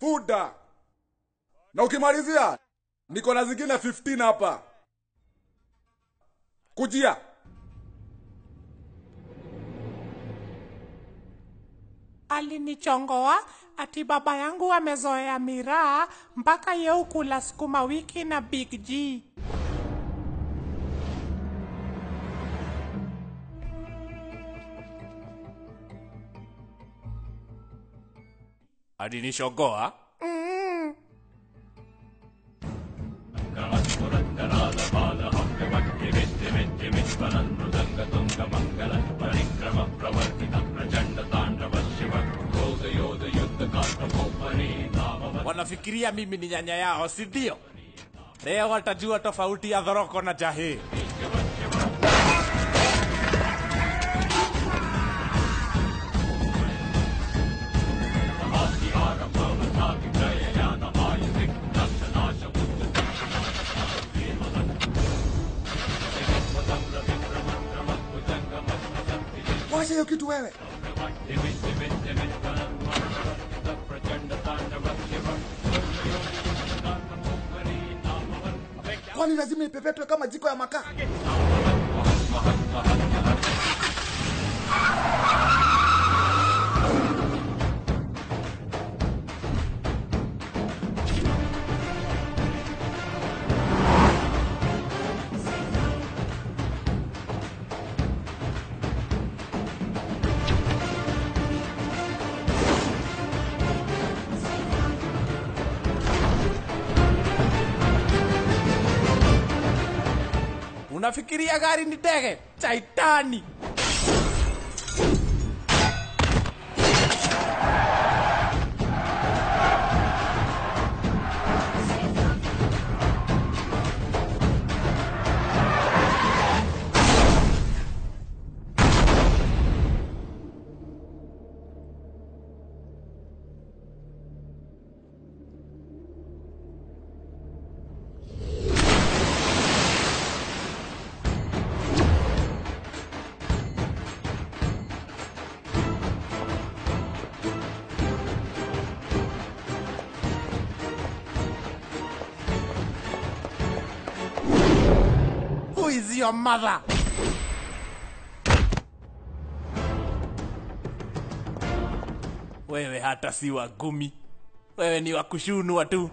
Fuda. Na ukimalizia niko na zingine 15 hapa. Kujia. Alinichongoa ati baba yangu amezoea miraa mpaka yeu kula sukuma wiki na Big G. alinishogoa Mm. wanafikiria mimi ni nyanya yao si ndio leo watajua tofauti ya dhoroko na jahi Washa hiyo kitu wewe. Kwani lazima ipepetwe kama jiko ya makaa? unafikiria gari ni ndege taitani who is your mother wewe hata si wa gumi wewe ni wa kushunwa tu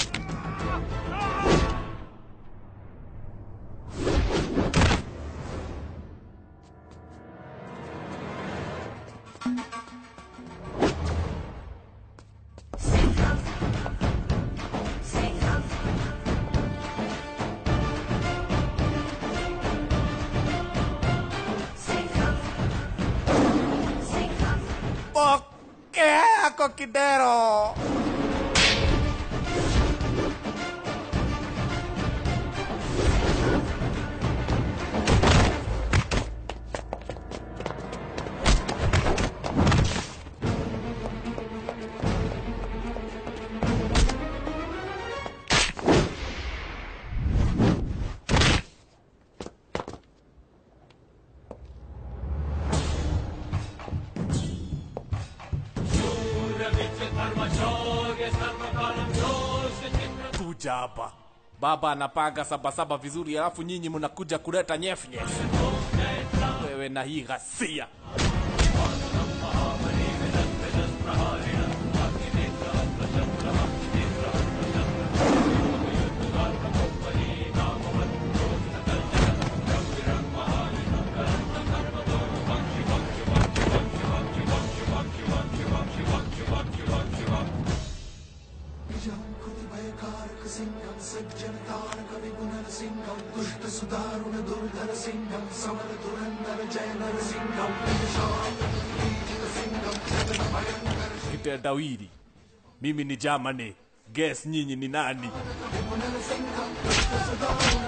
pokea yako kidero kuja hapa baba anapanga sabasaba vizuri alafu nyinyi mnakuja kuleta nyefnyef wewe na hii ghasia kitendawili mimi ni Germany guess nyinyi ni nani